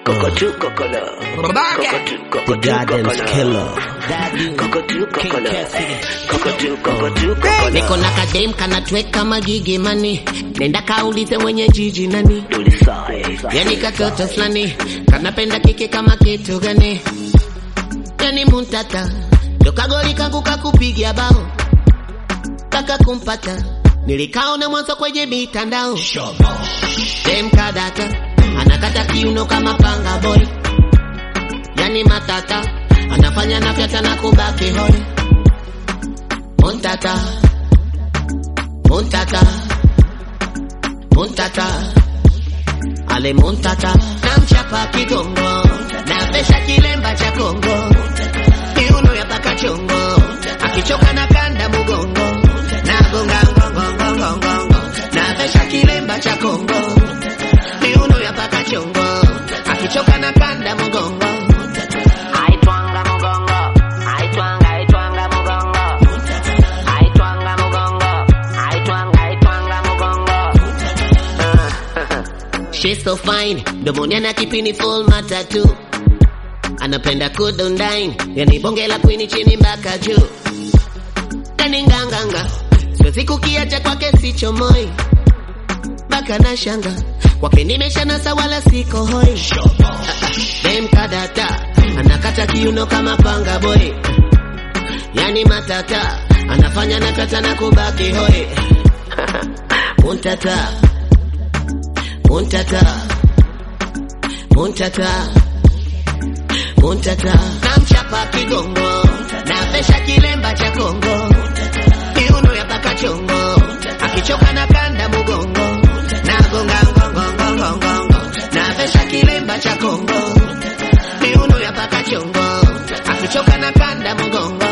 Cockatoo, cockala. Cockatoo, The goddamn cockatoo, killer. Cockatoo, cockala. Cockatoo, cockatoo, cockala. niko na kadem kanatweka magigi mani nenda kaulize mwenye jiji nani Tulisae. yani katoto fulani kanapenda kike kama kitu gani yani muntata dokagoli kangu kakupigia bao kaka kumpata nilikaona mwanzo kwenye mitandao dem kadata anakata kiuno kama panga boy yani matata anafanya nafyata na kubaki hoi muntata muntata muntata ale muntata namchapa kigongo napesha kilemba cha kongo kiuno ya paka chongo akichoka na kanda mugongo nagonga ngongongongongongo napesha kilemba cha kongo kiuno ya paka chongo akichoka na kanda mugongo aitwanga mugongo aitwanga aitwanga mugongo aitwanga mugongo aitwanga aitwanga mugongo She's so fine, domoni ana kipini full matatu anapenda kudondine, yani bonge la kwini chini mpaka juu, yani nganganga, siwezi kukiacha kwake sicho moi mpaka na shanga kwake nimeshanasa wala siko hoi. Dem kadata anakata kiuno kama panga boy, yani matata anafanya nakata na kubaki hoi. Muntata Muntata Muntata Muntata Namchapa kigongo Napesha kilemba cha Kongo Kiuno ya paka chongo Akichoka na kanda mugongo Nagonga ngongo ngongo ngongo Napesha kilemba cha Kongo Kiuno ya paka chongo Akichoka na kanda mugongo